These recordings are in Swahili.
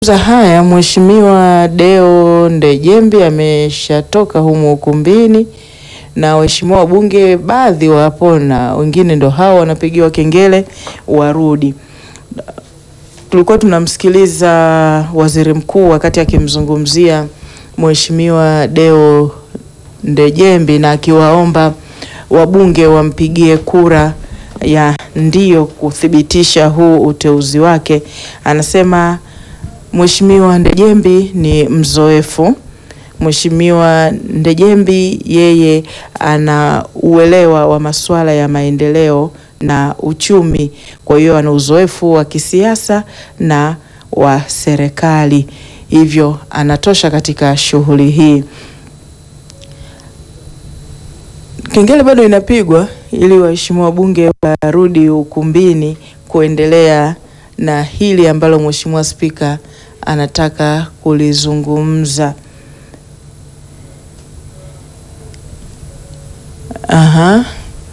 za haya Mheshimiwa Deo Ndejembi ameshatoka humu ukumbini na waheshimiwa wabunge baadhi wapo na wengine ndo hao wanapigiwa kengele warudi. Tulikuwa tunamsikiliza waziri mkuu wakati akimzungumzia Mheshimiwa Deo Ndejembi na akiwaomba wabunge wampigie kura ya ndio kuthibitisha huu uteuzi wake. Anasema Mheshimiwa Ndejembi ni mzoefu. Mheshimiwa Ndejembi yeye ana uelewa wa masuala ya maendeleo na uchumi, kwa hiyo ana uzoefu wa kisiasa na wa serikali, hivyo anatosha katika shughuli hii. Kengele bado inapigwa ili waheshimiwa wabunge warudi ukumbini kuendelea na hili ambalo Mheshimiwa Spika anataka kulizungumza. Aha.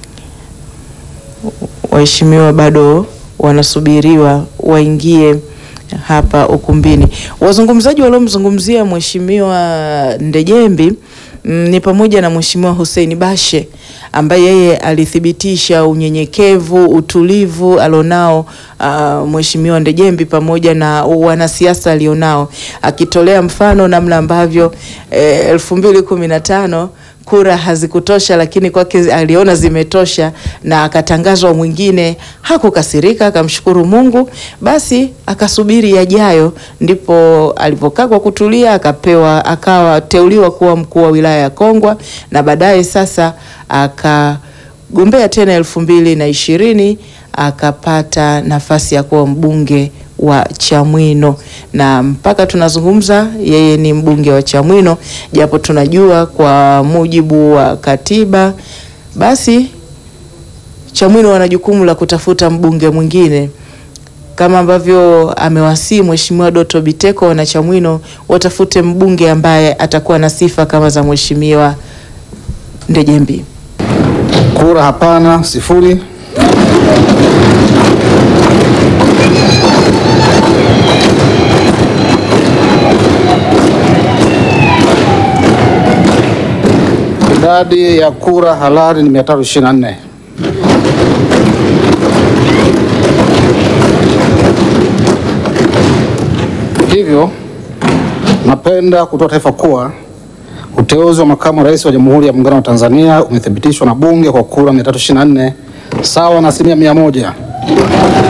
Waheshimiwa bado wanasubiriwa waingie hapa ukumbini. Wazungumzaji waliomzungumzia Mheshimiwa Ndejembi mm, ni pamoja na Mheshimiwa Hussein Bashe ambaye yeye alithibitisha unyenyekevu, utulivu alionao uh, Mheshimiwa Ndejembi pamoja na wanasiasa alionao, akitolea mfano namna ambavyo elfu mbili kumi na tano kura hazikutosha, lakini kwake aliona zimetosha na akatangazwa mwingine. Hakukasirika, akamshukuru Mungu, basi akasubiri yajayo. Ndipo alipokaa kwa kutulia, akapewa akawa teuliwa kuwa mkuu wa wilaya ya Kongwa na baadaye sasa akagombea tena elfu mbili na ishirini akapata nafasi ya kuwa mbunge wa Chamwino na mpaka tunazungumza yeye ni mbunge wa Chamwino, japo tunajua kwa mujibu wa katiba basi Chamwino wana jukumu la kutafuta mbunge mwingine kama ambavyo amewasii Mheshimiwa Doto Biteko, wana Chamwino watafute mbunge ambaye atakuwa na sifa kama za Mheshimiwa Ndejembi. Kura hapana, sifuri. Idadi ya kura halali ni 324. Hivyo napenda kutoa taarifa kuwa uteuzi wa makamu wa rais wa Jamhuri ya Muungano wa Tanzania umethibitishwa na Bunge kwa kura 324 sawa na asilimia mia moja.